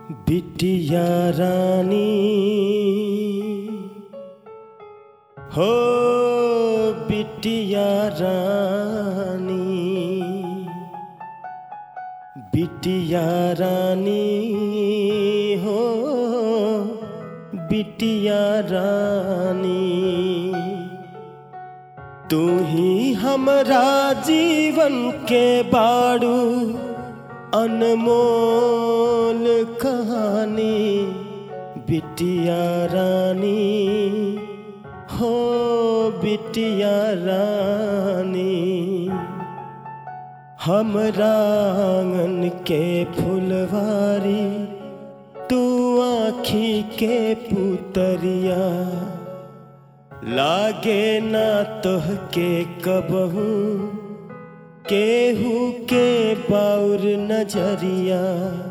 बिटिया रानी हो बिटिया रानी बिटिया रानी हो बिटिया रानी तू ही हमरा जीवन के बाड़ू अनमोल कहानी बिटिया रानी हो बिटिया रानी हमरा आंगन के फुलवारी तू आँखी के पुतरिया लागे ना तोह के कबहू केहू के बाउर नजरिया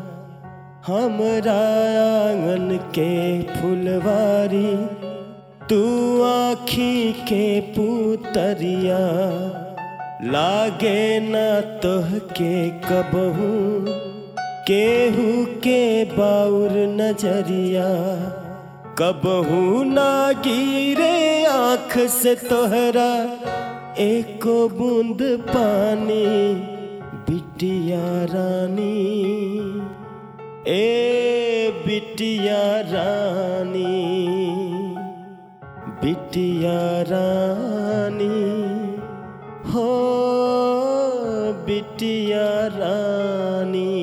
हमरा आंगन के फुलवारी तू आँखी के पुतरिया लागे ना तोह के कबहू केहू के बाउर नजरिया कबहू ना गिरे आँख से तोहरा एको बूंद पानी बिटिया रानी ए बिटिया रानी बिटिया रानी हो बिटिया रानी